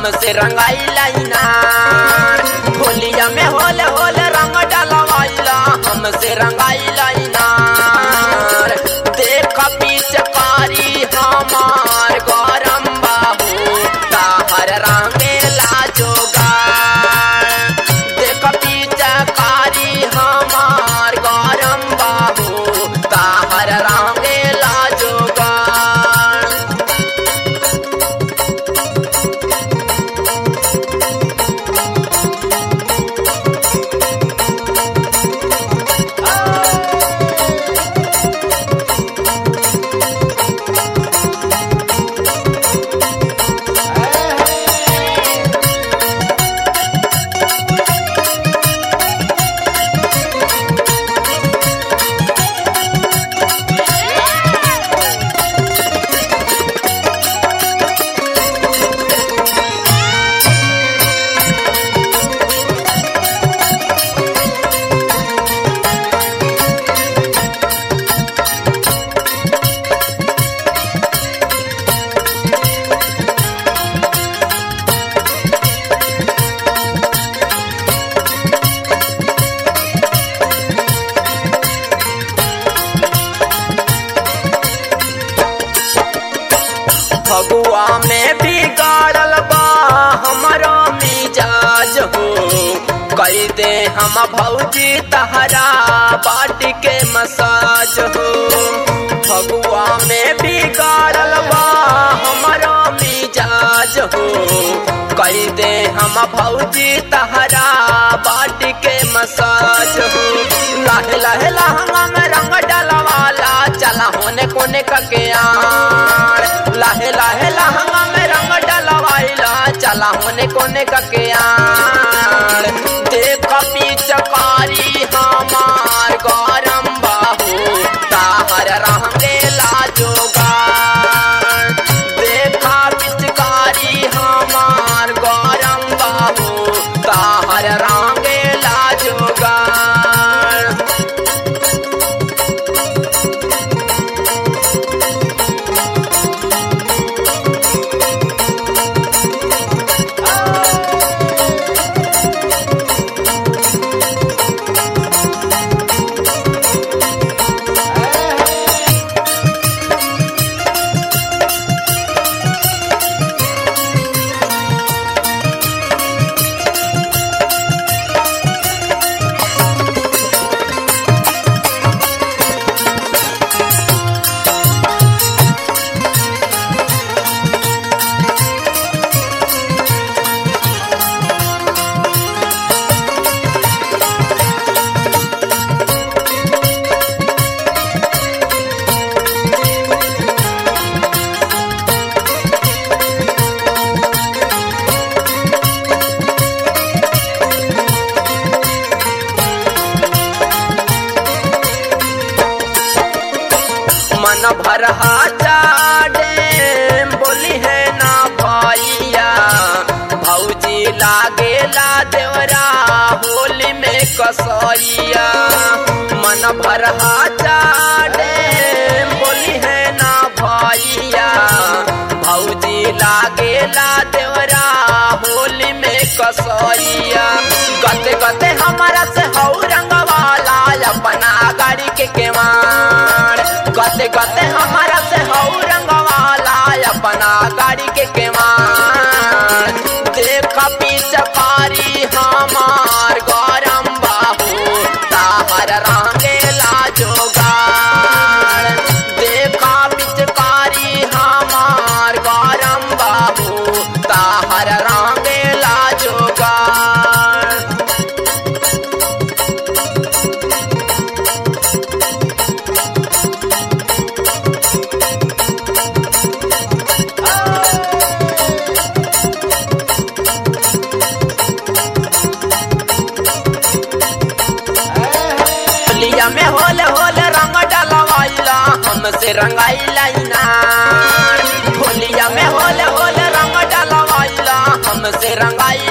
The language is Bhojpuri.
हमसे रंगाई लाइना होलिया में होले होले रंग डलवाइला हमसे रंगाई लाइना देख पिचकारी हमार गरम बाहू ताहर रंगे लाजोगार देख पिचकारी हमार गरम बाहू ताहर रंगे लाजोगार फगुआ में बिगाड़ल बा हमारो मिजाज हो कई दे हम भौजी तहरा बाट के मसाज हो फगुआ में बिगाड़ल बा हमारो मिजाज हो कई दे हम भौजी तहरा बाट के मसाज हो लाहे लाहे लहंगा में रंग डलवाला चला होने कोने कके आड़ लाहे लाहे लहंगा में रंग डलवाइला चला होने कोने कके आड़ देख पिचकारी हमार गरम बाहू ताहर रंगे लाजोगार देखा पिचकारी हमार गरम बाहू ताहर रंगे लाजोगार मन भर चाडे बोली है ना भैया भौजी लागेला देवरा होली में कसैया मन भर चाडे बोली है ना भैया भौजी लागेला देवरा होली में कसैया गते गते हमारा से हौ रंगवाला अपना गाड़ी के केवाड़ गते गते हमारा से हौ रंगवाला अपना गाड़ी के केवाड़ देख पिचकारी हमार गरम बाहू ताहर रंगे लाजोगार देखा पिचकारी हमार गरम बाहू ताहर रंगे लाजोगार लिया में होले होले रंग डलवाइला हमसे रंगाई लाइना होलिया में होले होले रंग डलवाइला हमसे रंगाई